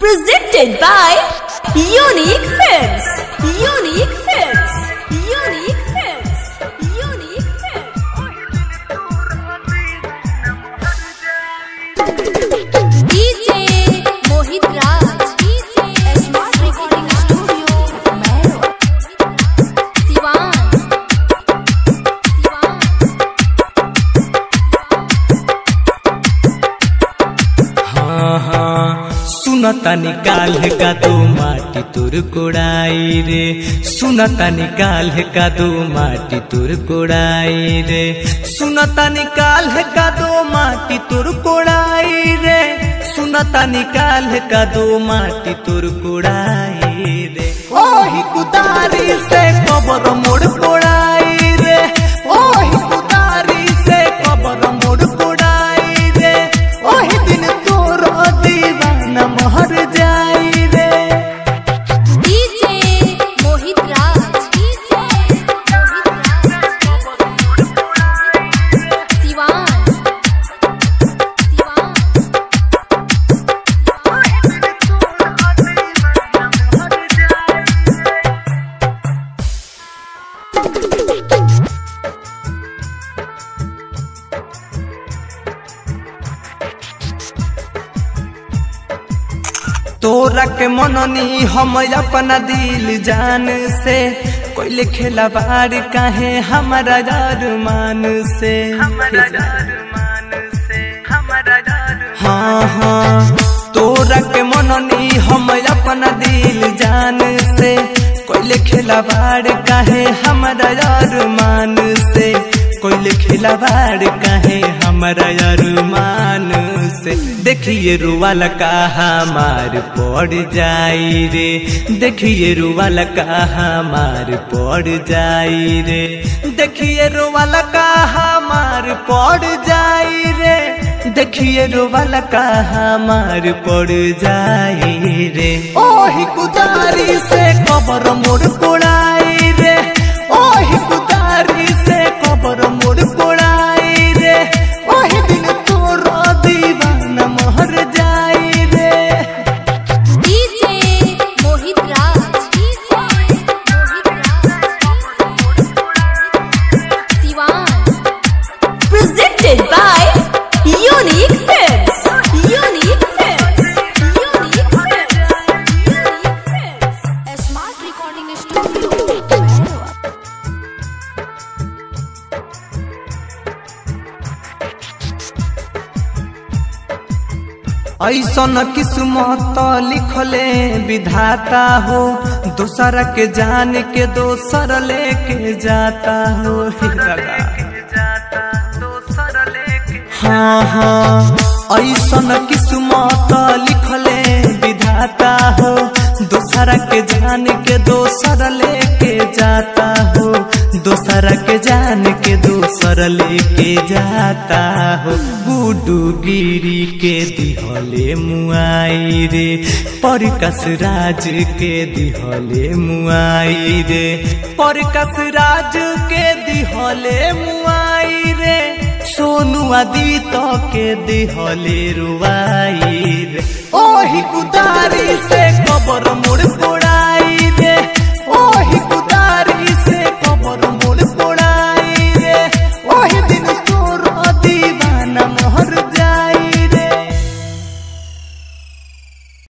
Presented by Unique Films. Unique Films. Unique Films. Unique Films. DJ Mohit Raj. DJ Smart Recording Studio. Mehro. Siwan. Siwan. हाँ हाँ सुनता निकाल का दो माटी तुर कोड़ाई रे सुनता निकाल का दो माटी तुर कोड़ाई रे सुनता निकाल का दो माटी तुर कोड़ाई रे सुनता निकाल का दो माटी तुर कोड़ाई रे ओही कुदारी से कबर मोड़ कोड़ाई रे ओही कुदारी से कबर मोड़ कोड़ाई रे ओही दिन तोर दीवाना महर जाई रे DJ Mohit Raj. DJ Mohit Raj. Siwan. Siwan. तोरा के मननी हम अपना दिल जान से कोई खेला बार काहे हमारा मान से हाँ हाँ तोरा के मननी हम अपना दिल जान से कोई खेला बार काहे हमारा मान से कोई खिलावाड़ काहे हमारा अरमान से देखिए रुवाला का हमार पड़ जाई रे देखिए रुवाला का हमार पड़ जाई रे देखिए रुवाला का हमार पड़ जाई रे देखिए रुवाला का हमार पड़ जाई रे ओही कुदारी से कबर मोड़ कोड़ाई रे ओही कुदारी से कबर मोड़ कोड़ाई रे ओही दिन तोर दीवाना महर जाई रे DJ Mohit Raj. DJ Mohit Raj. Siwan. Presented by Unique Films. Unique Films. Unique Films. Unique Films. A smart recording studio. Mehro. ऐसन किस्मत लिखले विधाता हो दूसर के जान के दोसर लेके जाता हो हे दादा। हाँ हाँ ऐसन किस्मत लिखले विधाता हो दोसर के जान के दोसर लेके जाता हो दोसर के जान के दोसर लेके जाता हो गुडू गिरी के दिहले मुआई रे परकस राज के दिहले मुआई रे परकस राज के दिहले मुआई रे सोनू आदि तो के दिहले रुआई रे ओही कुदारी से कबर मोड़ कोड़